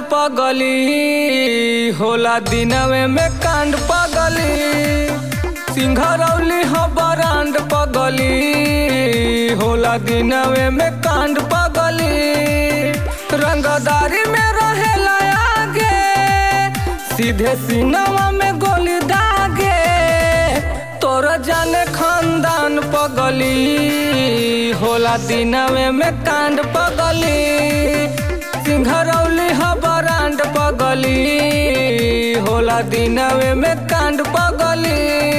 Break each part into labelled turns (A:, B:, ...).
A: पगली होला दिनवे में कांड पगली सिंघरौली हो बरांड पगली होला दिनवे में कांड पगली रंगदारी में रहेला आगे सीधे सीनवा में गोली दागे तोर जाने खानदान पगली होला दिनवे में कांड पगली सिंघरौली ह बरांड पगली होला दिनवे में कांड पगली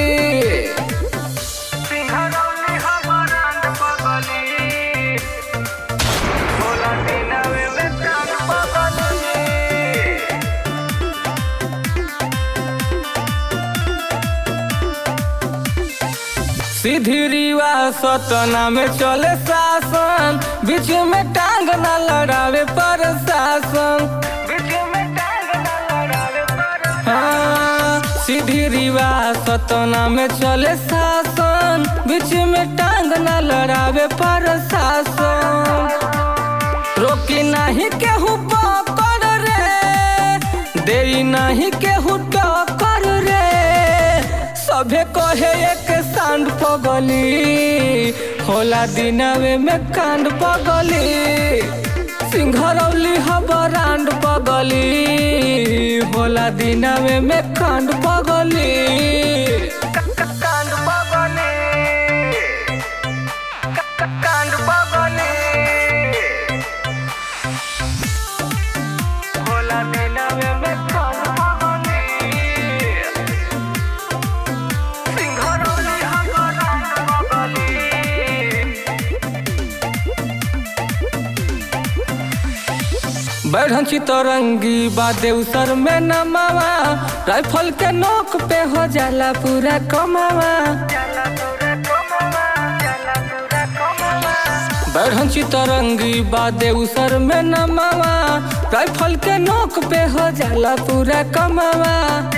A: सिंघरौली ह बरांड पगली होला दिनवे में कांड पगली सीधी रीवा सतना में चले शासन बीच में टांग न लड़ावे पर शासन बीच में टांग न लड़ावे पर हाँ सीधी रीवा सतना में चले शासन बीच में टांग न लड़ावे पर शासन रोकी नहीं केहू पकड़ रे देरी नहीं केहू टक्कर रे सभे कहे एक सांड पगली होला दिनवे में कांड पगली सिंघरौली ह बरांड पगली होला दिनवे में कांड पगली कांड पगली कांड पगली होला दिनवे में कांड पगली सिंघरौली ह बरांड पगली बैठन चितरंगी बादे उसर में नमावा राइफल के नोक पे हो जाला पूरा कमावा बैठन चितरंगी बादे उसर में नमावा राइफल के नोक पे हो जाला पूरा कमावा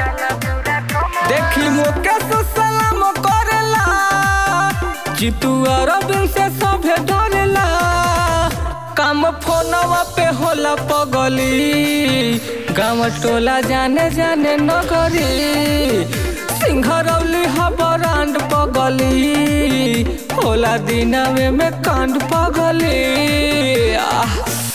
A: देखी मुके से सलाम करेला जीतू अरबिन से सभे डरेला काम फोनवा पे होला पगली गाँव टोला जाने जाने नगरी सिंघरौली ह बरांड पगली होला दिनवे में कांड पगली आह